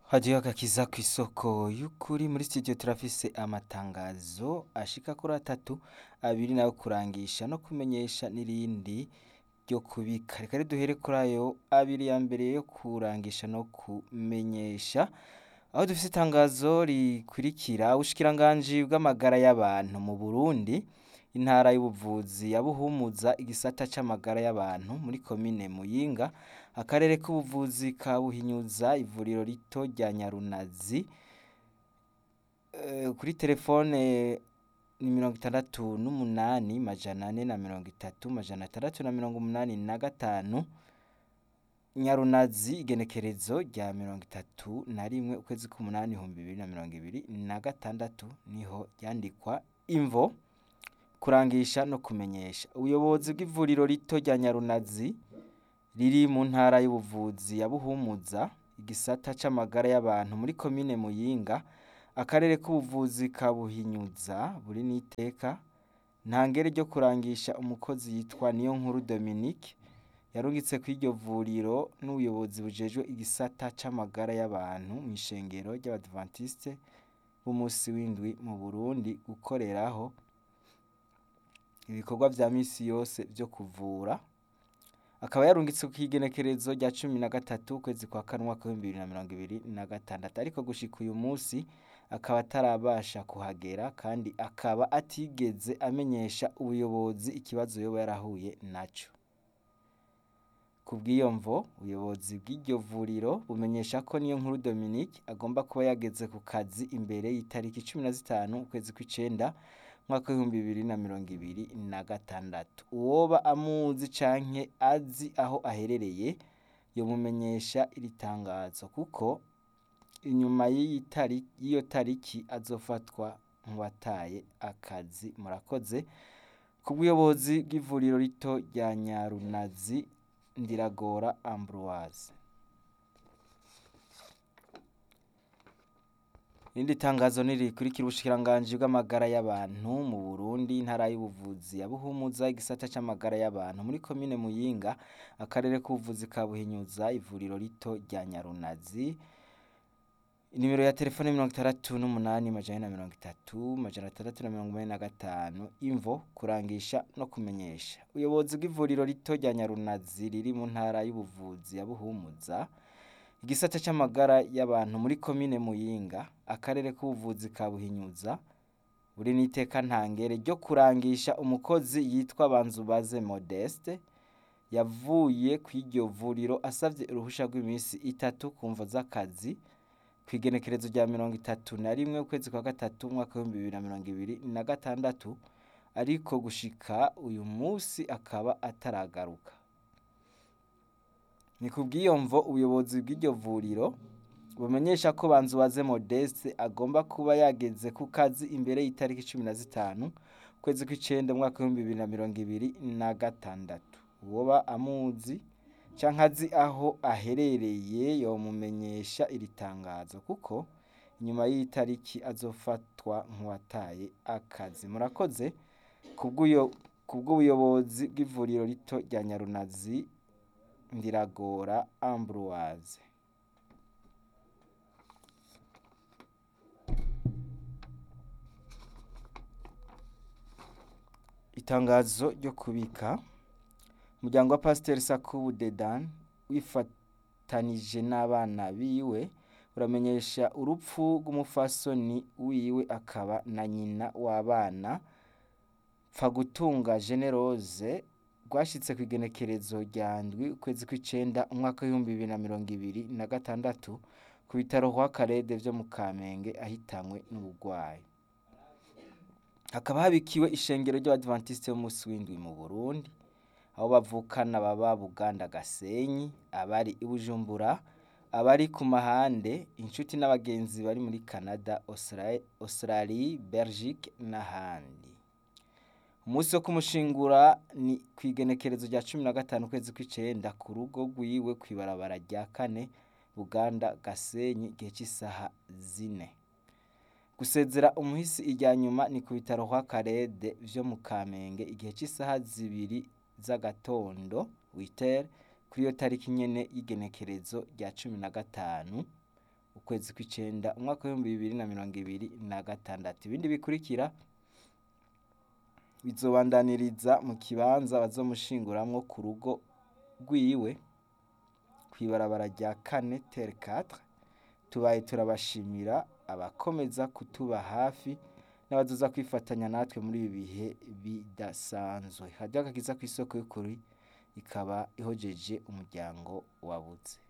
Hadiyo agakiza kw'isoko y'ukuri muri studio turafise amatangazo ashika kuri atatu abiri nayo kurangisha no kumenyesha n'irindi ryo kubika reka duhere kuri ayo abiri ya mbere yo kurangisha no kumenyesha aho dufise itangazo rikurikira ubushikiranganji bw'amagara y'abantu mu Burundi intara y'ubuvuzi ya Buhumuza igisata c'amagara y'abantu muri komine Muyinga akarere k'ubuvuzi ka Buhinyuza ivuriro rito rya Nyarunazi Eh, kuri telefone ni mirongo itandatu n'umunani majana ane na mirongo itatu majana atandatu na mirongo umunani na gatanu Nyarunazi igenekerezo rya mirongo itatu na rimwe ukwezi k'umunani ibihumbi bibiri na mirongo ibiri na gatandatu niho ryandikwa imvo kurangisha no kumenyesha ubuyobozi bw'ivuriro rito rya Nyarunazi riri mu ntara y'ubuvuzi ya Buhumuza igisata c'amagara y'abantu muri komine Muyinga akarere k'ubuvuzi ka Buhinyuza buri n'iteka ntangere ryo kurangisha umukozi yitwa Niyonkuru Dominique yarungitse kw'iryo vuriro n'ubuyobozi bujejwe igisata c'amagara y'abantu mw'ishengero ry'abadventiste b'umusi w'indwi mu Burundi gukoreraho ibikorwa vya misi yose vyo kuvura akaba yarungitse kw'igenekerezo rya cumi na gatatu ukwezi kwa kane umwaka w'ibihumbi bibiri na mirongo ibiri na gatandatu ariko gushika uyu musi akaba atarabasha kuhagera kandi akaba atigeze amenyesha ubuyobozi ikibazo yoba yarahuye naco kubw'iyo mvo ubuyobozi bw'iryo vuriro bumenyesha ko Niyonkuru Dominique agomba kuba yageze ku kazi imbere y'itariki cumi na zitanu ukwezi kw'icenda umwaka w'ibihumbi bibiri na mirongo ibiri na gatandatu uwoba amuzi canke azi aho aherereye yomumenyesha iri tangazo kuko inyuma y'iyi tari- y'iyo tariki azofatwa nk'uwataye akazi murakoze kubw'ubuyobozi bw'ivuriro rito rya Nyarunazi Ndiragora Ambroise irindi tangazo nirikurikira ubushikiranganji bw'amagara y'abantu mu Burundi intara y'ubuvuzi ya Buhumuza igisata c'amagara y'abantu muri komine Muyinga akarere k'ubuvuzi ka Buhinyuza ivuriro rito rya Nyarunazi inimero ya telefone mirongo itandatu n'umunani majana ane na mirongo itatu majana atandatu na mirongo umunani na gatanu imvo kurangisha no kumenyesha ubuyobozi bw'ivuriro rito rya Nyarunazi riri mu ntara y'ubuvuzi ya Buhumuza igisata c'amagara y'abantu muri komine Muyinga akarere k'ubuvuzi ka Buhinyuza buri n'iteka ntangere ryo kurangisha umukozi yitwa Banzubaze Modeste yavuye kw'iryo vuriro asavye uruhusha rw'imisi itatu ku mvo z'akazi kw'igenekerezo rya mirongo itatu na rimwe ukwezi kwa gatatu umwaka w'ibihumbi bibiri na mirongo ibiri na gatandatu ariko gushika uyu musi akaba ataragaruka ni kubw'iyo mvo ubuyobozi bw'iryo vuriro bumenyesha ko Banzubaze Modeste agomba kuba yageze ku kazi imbere y'itariki cumi na zitanu ukwezi kw'icenda umwaka w'ibihumbi bibiri na mirongo ibiri na gatandatu uwoba amuzi canke azi aho aherereye yomumenyesha iri tangazo kuko inyuma y'iyi tariki azofatwa nk'uwataye akazi murakoze kubw'uyo kubw'ubuyobozi bw'ivuriro rito rya Nyarunazi Ndiragora Ambroise itangazo ryo kubika umuryango wa Pasiteri Sakubu Dedan wifatanije n'abana biwe uramenyesha urupfu rw'umufasoni wiwe akaba na nyina w'abana Pfagutunga Generose rwashitse kw'igenekerezo rya ndwi ukwezi kw'icenda umwaka w'ibihumbi bibiri na mirongo ibiri na gatandatu ku bitaro kwa Karede vyo mu Kamenge ahitanywe n'ubugwayi hakaba habikiwe ishengero ry'abadventiste b'umusi w'indwi mu Burundi aho bavukana baba Buganda Gasenyi abari i Bujumbura abari ku mahande inshuti n'abagenzi bari muri Canada Austra- Australie Belgique n'ahandi umunsi wo kumushingura ni kw'igenekerezo rya cumi na gatanu ukwezi kw'icenda ku rugo rwiwe kw'ibarabara rya kane Buganda Gasenyi igihe c'isaha zine gusezera umuhisi irya nyuma ni ku bitaro kwa Karede vyo mu Kamenge igihe c'isaha zibiri z'agatondo witere kuri iyo tariki nyene y'igenekerezo rya cumi na gatanu ukwezi kw'icenda umwaka w'ibihumbi bibiri na mirongo ibiri na gatandatu ibindi bikurikira bizobandaniriza mu kibanza bazomushinguramwo ku rugo rwiwe kw'ibarabara rya kane tere katre tubaye turabashimira abakomeza kutuba hafi n'abazoza kwifatanya natwe muri ibi bihe bidasanzwe radiyo agakiza kw'isoko y'ukuri ikaba ihojeje umuryango wabuze